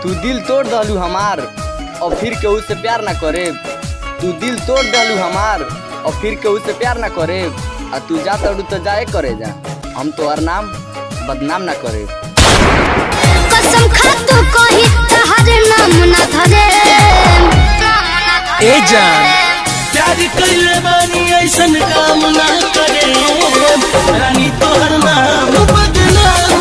तू दिल तोड़ दहलू हमार और फिर केहू से प्यार ना करे तू दिल तोड़ दहलू हमार और फिर केहू से प्यार ना करे आ तू जा तड़ू तो जाए करे जा हम तो हर नाम बदनाम ना करे कसम खा तू कही तहर नाम ना धरे ए जान प्यार कइले बानी ऐसन काम ना करे रानी तोहर नाम बदनाम